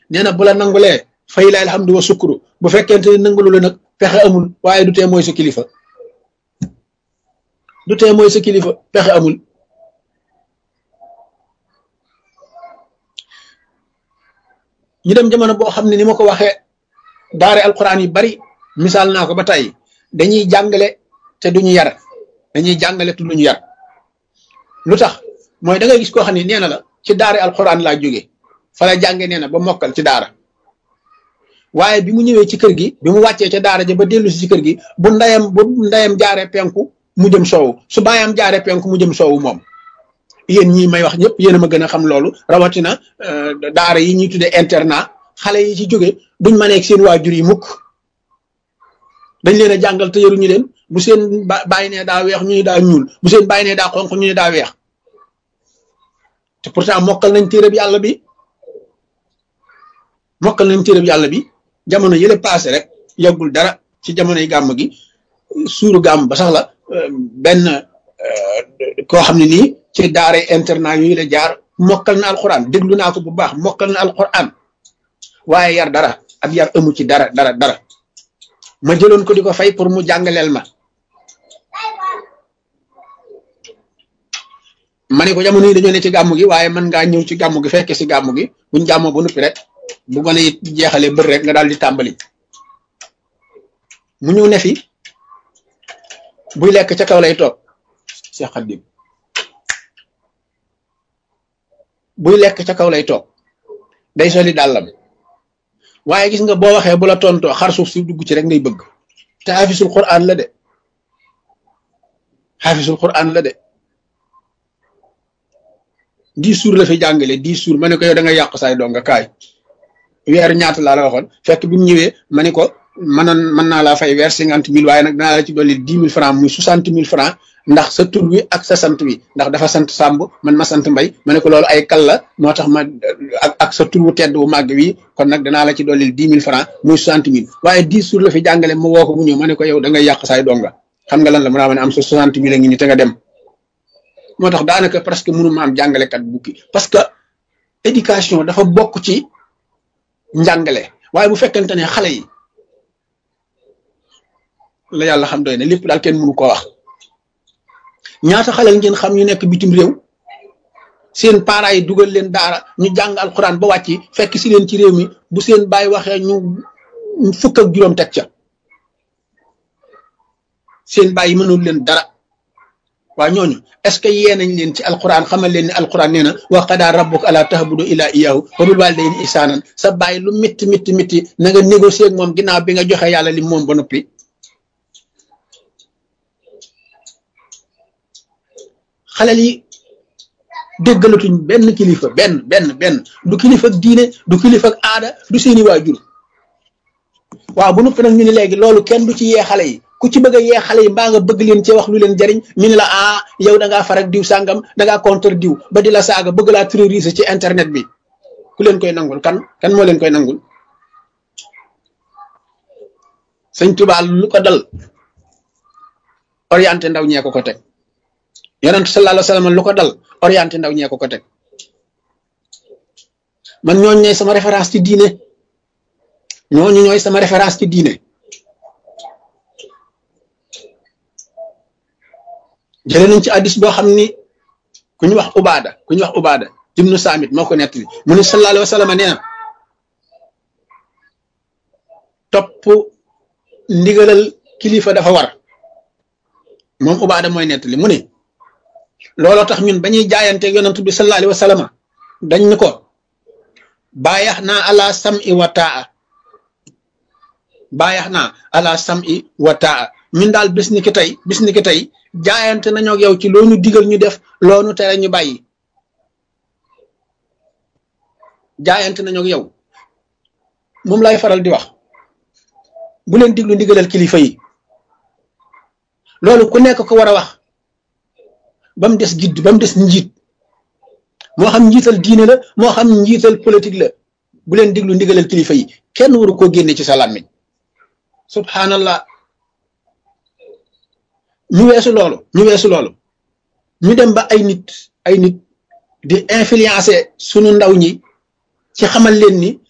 nee na bu la nangulee fay la alhamdu wa sukuru bu fekkente ne nangulu la nag pexe amul waaye du tee mooy sa kilifa du tee mooy sa kilifa pexe amul ñu dem jamono boo xam ne ni ma ko waxee daare alquran yu bari misaal naa ko ba tey dañuy jàngale te duñu yar dañuy jàngale te duñu yar lu tax mooy da ngay gis koo xam ne nee na la ci daare alquran laa jóge fa la jànge nee na ba mokkal ci daara waaye bi mu ñëwee ci kër gi bi mu wàccee ca daara ja ba dellu si ci kër gi bu ndayam bu ndayam jaaree penku mu jëm soowu su baayam jaaree penku mu jëm soowu moom yéen ñii may wax ñëpp yéen a ma gën a xam loolu rawatina daara yi ñuy tuddee internat xale yi ci jóge duñ ma nekk seen waajur yi mukk dañ leen a jàngal te yaruñu leen bu seen bàyyi nee daa weex ñu ne daa ñuul bu seen bàyyi nee daa xonq ñu ne daa weex te pourtant mokkal nañ téere bi yàlla bi mokkal nañ téere bi yàlla bi jamono yële passé rek yàggul dara ci jamonoy gàmm gi suuru gàmm ba sax la benn koo xam ne nii ci daara internat yooyu la jaar mokkal na alquran déglu naa ko bu baax mokkal na alquran waaye yar dara ab yar amu ci dara dara dara ma jëloon ko di ko fay pour mu jàngaleel ma ma ne ko jamono yi dañoo ne ci gàmm gi waaye mën ngaa ñëw ci gàmm gi fekke si gàmm gi buñ jàmmoo ba noppi rek bu gone yi jeexalee bër rek nga daal di tàmbali mu ñëw ne fi buy lekk ca kaw lay toog Cheikh Khadim buy lekk ca kaw lay toog day soli dàllam waaye gis nga boo waxee bu la tontoo xar suuf si dugg ci rek ngay bëgg te xaafisul quran la de xaafisul quran la de dix jours la fi jàngale dix jours ma ne ko yow da nga yàq saay donga kaay weer ñaata laa la waxoon fekk bi mu ñëwee ma ne ko mënoon mën naa laa fay weer cinquante mille waaye nag dinaa la ci dolli dix mille francs muy soixante mille francs ndax sa tur wi ak sa sant wi ndax dafa sant Sàmb man ma sant Mbay ma ne ko loolu ay kal la moo tax ma ak ak sa tur wu tedd wu màgg wi kon nag danaa la ci dolli dix mille francs muy soixante mille waaye dix jours la fi jàngale ma woo ko mu ñëw ma ne ko yow da ngay yàq saay donga xam nga lan la mu naa ma ne am sa soixante mille a ngi ni te nga dem moo tax daanaka presque mënu ma am jàngalekat bukki parce que éducation dafa bokk ci njàngale waaye bu fekkente ne xale yi la yàlla xam doy ne lépp daal kenn mënu koo wax ñaata xale ngeen xam ñu nekk bitim réew seen parents yi dugal leen daara ñu jàng alxuraan ba wàcc fekk si leen ci réew mi bu seen baay waxee ñu fukk ak juróom teg ca seen baay yi mënul leen dara waa ñooñu est-ce que yee nañ leen ci alquran xamal leen ni alquran nee na wa qadaa rabbuka alaa ta'budu illaa iyyaahu wa bil waalidayni ihsaanan sa bàyyi lu mitti mitti mitti na nga négocier ak moom ginnaaw bi nga joxe yàlla li moom ba noppi xalel yi déggalatuñ benn kilifa benn benn benn du kilifa ak diine du kilifa ak aada du seeni waajur waaw bu noppi nag ñu ne léegi loolu kenn du ci yee xale yi ku ci bëgg a yee xale yi mbaa nga bëgg leen ci wax lu leen jariñ ñu ne la ah yow da ngaa farak diw sàngam da ngaa contre diw ba di la saaga bëgg laa terroriser ci internet bi ku leen koy nangul kan kan moo leen koy nangul sëñ Tuubaa lu ko dal orienté ndaw ñee ko ko teg yonent sallallahu alayhi wa sallam lu ko dal orienté ndaw ñee ko ko teg man ñooñu ñooy sama référence ci diine ñooñu ñooy sama référence ci diine jëlee nañ ci addis boo xam ni ku ñu wax ubaada ku ñu wax ubaada ibnu saamit moo ko nettali mu ni sallallahu alayhi wa sallam nee na topp ndigalal kilifa dafa war moom ubaada mooy nettali mu ni looloo tax ñun bañuy jaayante yonantu bi sallallahu alayhi wa sallam dañ ni ko baayax naa ala sam'i wa taa baayax naa ala sam'i wa taa ñun daal bis ni ki tey bis ni ki tey jaayante nañoo ak yow ci loo ñu digal ñu def loo ñu tere ñu bàyyi jaayante nañoo ak yow moom lay faral di wax bu leen diglu ndigalal kilifa yi loolu ku nekk ko war a wax ba mu des gidd ba mu des njiit moo xam njiital diine la moo xam njiital politique la bu leen diglu ndigalal kilifa yi kenn waru koo génne ci sa làmmiñ subhanallah ñu weesu loolu ñu weesu loolu ñu dem ba ay nit ay nit di influencer sunu ndaw ñi ci xamal leen ni